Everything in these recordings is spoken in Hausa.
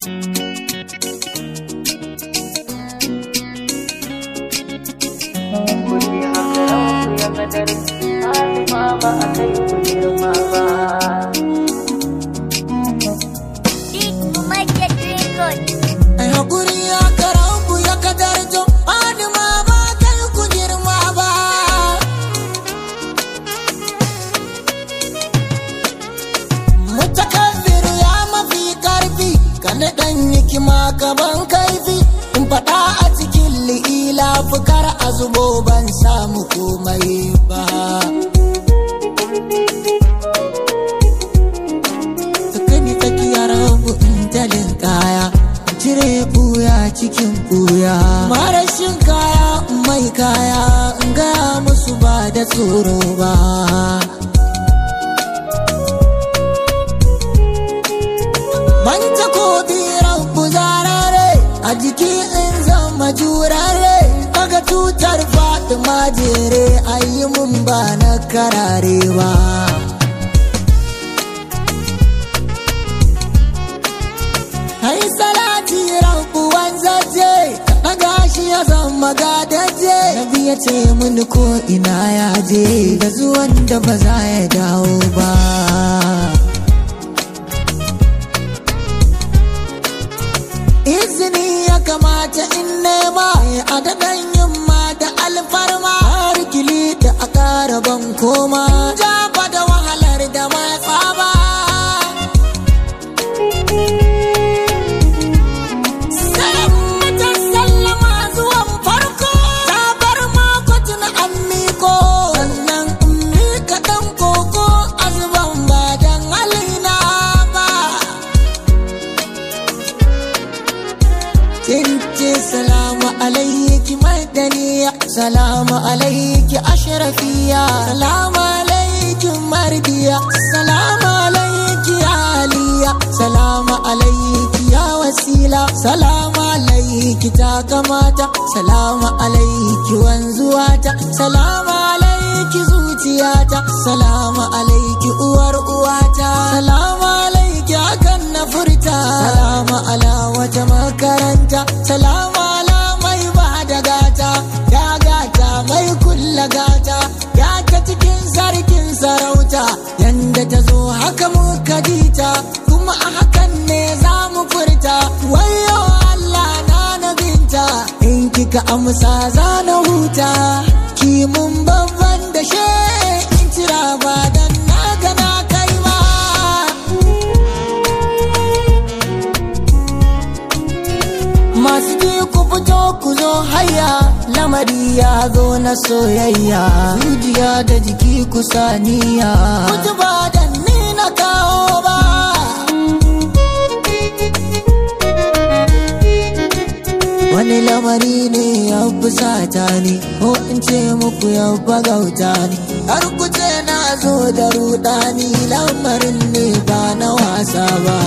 Kuke haka ku ya kadar Halima ba a kai ku girma ba. Ai hakuri ya karanku ya kadarjo Adama ba kai ku girma ba Mutakabbiru ya mafi karfi Kana dan hikima gaban kaifi In faɗa a cikin li'ila fukar a zubo ban samu komai ba Ka kai ni tsakiyar rabu in talin kaya cire buya cikin buya marashin kaya mai kaya in gaya musu ba da tsoro ba Manta ko rabu zarare a jiki in zama jurare kaga tutar fatima jere ayi mun ba na karare ba Hai salati rabu wanzaje na gashi ya zama gadaje Nabi ya ce mini ko ina ya je da zuwan da ba za ya dawo ba Izini ya kamata in nema a daɗan yamma da alfarma har kili da a ƙara ban koma Jaba da wahalar da matsa ba Salamatan sallama zuwan farko Ta bar makotun an miko Sannan in mika ɗan koko azuban ba dan halina ba Tince salamu alaiki madaniya Salamu alaiki ashrafiya Salamu alaiki mardiya Salamu alaiki aliya Salamu alaiki ya wasila Salamu alaiki ta kamata Salamu alaiki wanzuwata Salamu alaiki zuciyata Salamu alaiki uwar uwata Salamu alaiki hakan na furta Salamu ala wata makaranta Salamu ala mai ba da gata Ya gata mai kulla gata Ya ta cikin sarkin sarauta Yanda ta zo haka muka dita Kuma a hakan ne za mu furta Wayo Allah na nabinta In kika amsa za na huta Ki mun babban da she in cira ba dan na gana kai ma Masu ji ku fito ku zo haya lamari ya zo na soyayya zuciya da jiki ku saniya Kuji ba da ni na kawo ba Wani lamari ne ya fusata ni ko in ce muku ya bagauta ni har ku ce na zo da rudani lamarin ne ba na wasa ba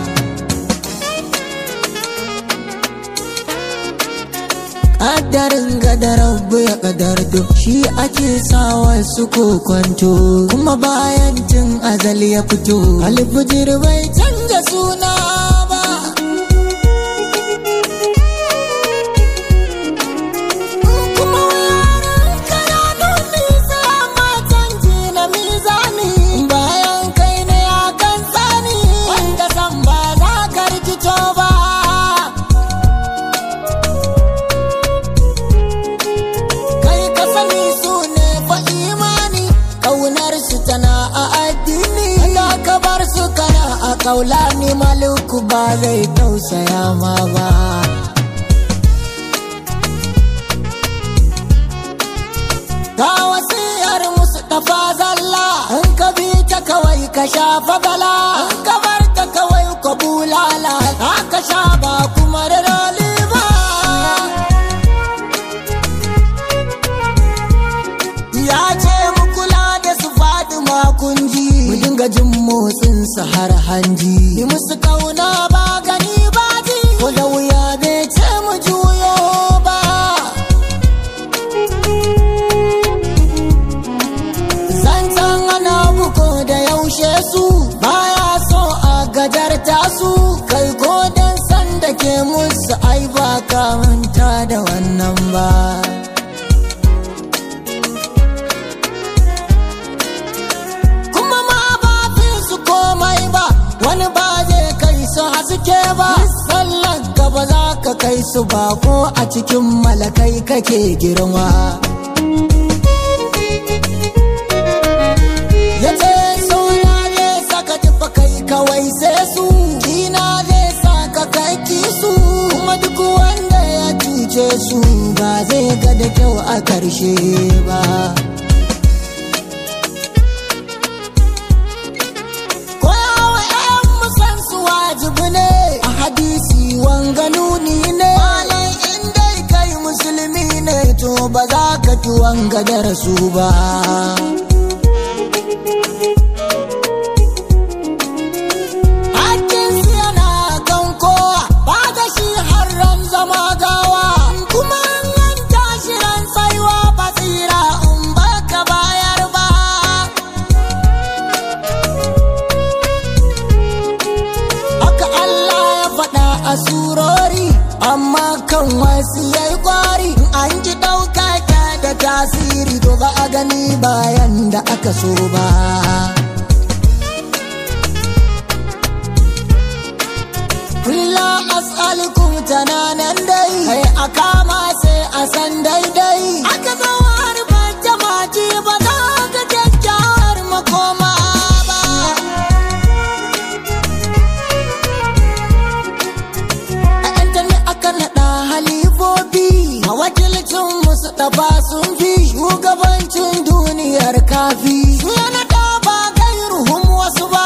Ƙaddarin gadar rabu ya ƙadarto shi ake sa wasu kokwanto kuma bayan tun azal ya fito alfijir bai canza suna ba kuma yaran kananu nisa matan ji na mizani bayan kai ne akan tsani wanda san ba za ka rikito ba kai ka sani su ne fa imani kaunar su tana a addini da ka bar su kana a kaula ni maluku ba zai tausaya ma ba ga wasiyar musu tafa zalla in ka bi ta kawai ka shafa bala in ka bar ta kawai ka bulala haka sha ba kuma da roli ba ya ce mu kula da su faɗi makunji mu dinga jin motsin su har hanji yi musu kauna ba gani ba ji ko da wuya bai ce mu juyo ba zancen ana buko da yaushe su baya so a gajarta su kai ko dan sa ke musu ai ba ka manta da wannan ba kuma ma ba fi su komai ba wani ba zai kai su haske ba sallan ka ba za ka kai su ba ko a cikin malakai kake girma ya ce sauna zai saka tufa kai kawai sai su kina zai saka kai su kuma duk wanda ya cuce su ba zai ga da kyau a karshe ba koyawa 'yan musan su wajibi ne a hadisi wanga nuni ne malai in dai kai musulmi ne to ba za ka ki wanga darasu ba Hakkinsu yana kan kowa ba da shi har ran zama gawa kuma an tashi ran tsaiwa ba tsira in baka bayar ba haka Allah ya faɗa a surori amma kan wasu yayi kwari an ji ɗauka da tasiri to ba a gani bayan da aka so ba Kulla as'alukum tananan dai kai a kama sai a san daidai aka zo har bata maji ba za ka kyakkyawar makoma ba a yanta ne aka naɗa halifofi a wakilcin musu ɗaba sun fi shugabancin duniyar kafi su ya naɗa ba gairuhum wasu ba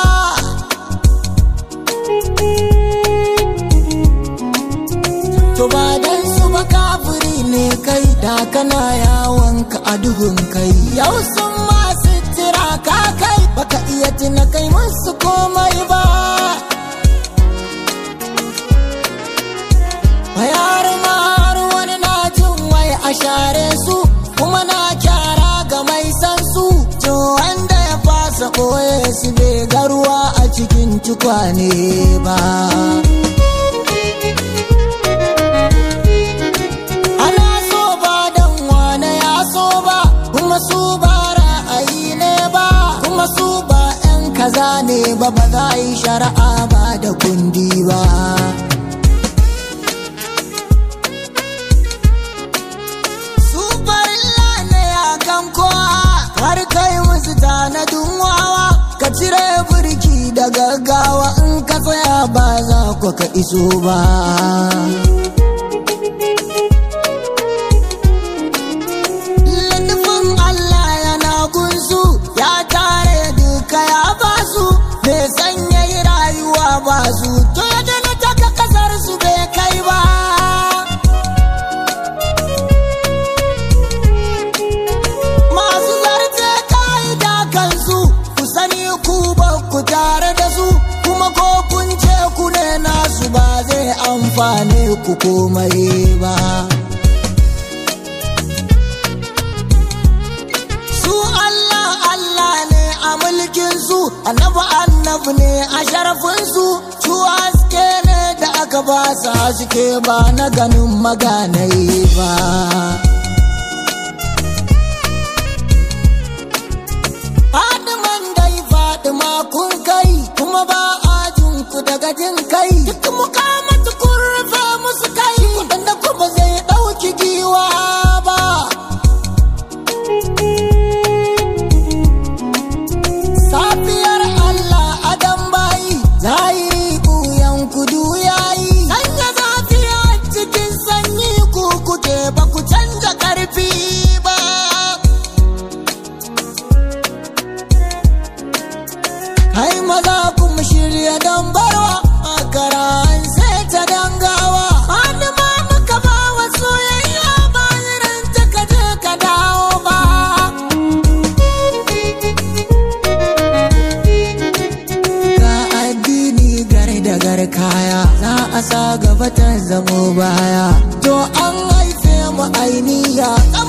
To ba dan su ba kafiri ne kai da kana yawon ka a duhun kai. Yau sun masu tira ka kai baka iya tuna kai musu komai ba. Bayar har wani na jin wai a share su kuma na kyara ga mai san su. To wanda ya fasa ɓoye su bai ga ruwa a cikin tukwane ba. ana so ba dan wane ya so ba kuma su ba ra'ayi ne ba kuma su ba 'yan kaza ne ba ba za a yi shari'a ba da kundi ba su farilla ne a kan kowa har kai musu tanadin wawa ka cire burki da gaggawa in ka tsaya ba za ku ka iso ba Littafin Allah yana gunsu ya tare duka ya basu bai sanya yi rayuwa ba su to ya dana taka kasar su bai kai ba. Masu zarce ka'ida kansu ku sani ku ba ku tare da su kuma ko kun ce ku ne nasu ba zai amfane ku komai ba. su Allah Allah ne a mulkin su annabi annabi ne a sharafin su su haske ne da aka ba su haske ba na ganin maganai ba Fadiman dai Fadima kun kai kuma ba a jin ku daga jin kai duk mukamatu kun rufe musu kai wadanda kuma zai ɗauki giwa ba Safiyar Allah adam bayi zahiri ɓuyan kudu yayi sanya zafi a cikin sanyi ku kuke ba ku canza ƙarfi ba Hai maza kuma shirya don barwa a karan sai ta dangawa Wani ma muka ba wa soyayya ba irin ta kaje ka dawo ba Ga addini gare da gar kaya za a sa gaba ta zamo baya to an haife mu ainiya